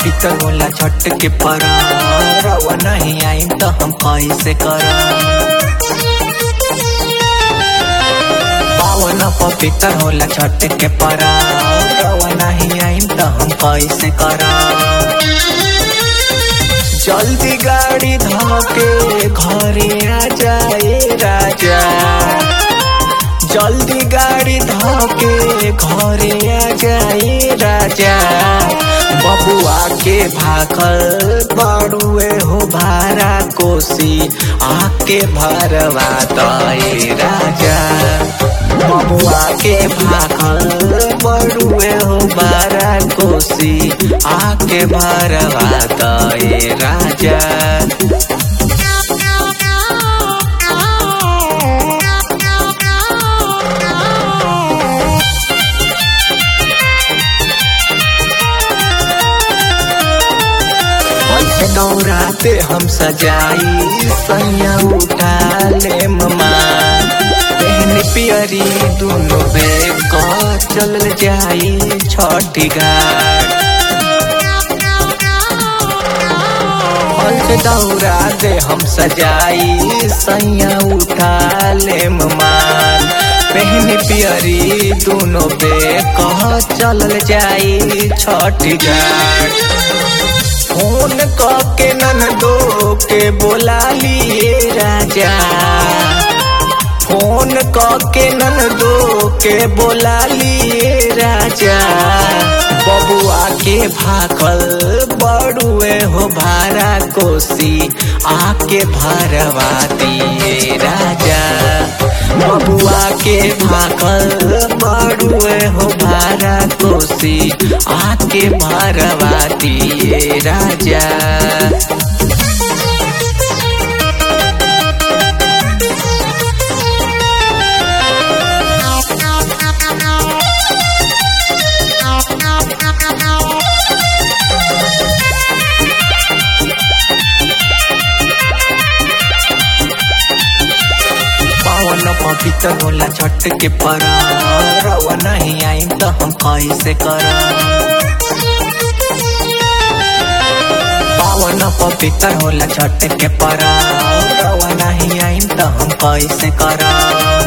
पवित्र होला छठ के परब रवा नहीं आई तो हम कैसे करब पावन पवित्र होला छठ के परब रवा नहीं आई तो हम कैसे करब जल्दी गाड़ी धके घरे आ जाए राजा जल्दी गाड़ी धके घरे आ जाए राजा बबुआ के भाखल बड़ुए हो भारा कोसी आके भरवा दे राजा बबुआ के भाखल बड़ुए हो बारा कोसी आके भरवा दे राजा दौराते हम सजाई सैया उठा ले ममा पहन पियरी दोनों बेग चल जाई छठी घाट पंच दौरा दे हम सजाई सैया उठा ले मान पहन पियरी दोनों पे कह चल जाई छठी घाट फोन के नन दो के बोला लिए राजा फोन के नन दो के बोला लिए राजा बबुआ के भाखल बड़ुए हो भारा कोसी आके भरवा दिए राजा बबुआ के भाखल बड़ुए हो भारा कोसी आके भरवा दिए राजा पावन पवित्र होला छठ के परब रवा नहीं आई तो हम कैसे करब पावन पवित्र होला छठ के परब रवा नहीं आई तो हम कैसे करब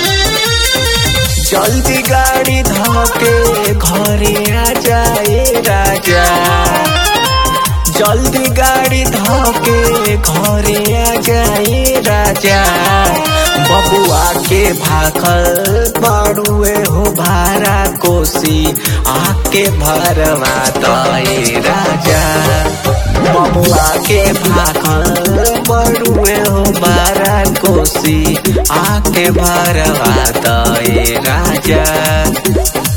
जल्दी गाड़ी धके घरे आ जाए राजा जल्दी गाड़ी धके घरे आ जाए राजा बबुआ के भाखल बड़ुए हो भारा कोसी आके भरवा दे राजा बबुआ के भाखल बड़ुए हो बारा कोसी आके भरवा दे राजा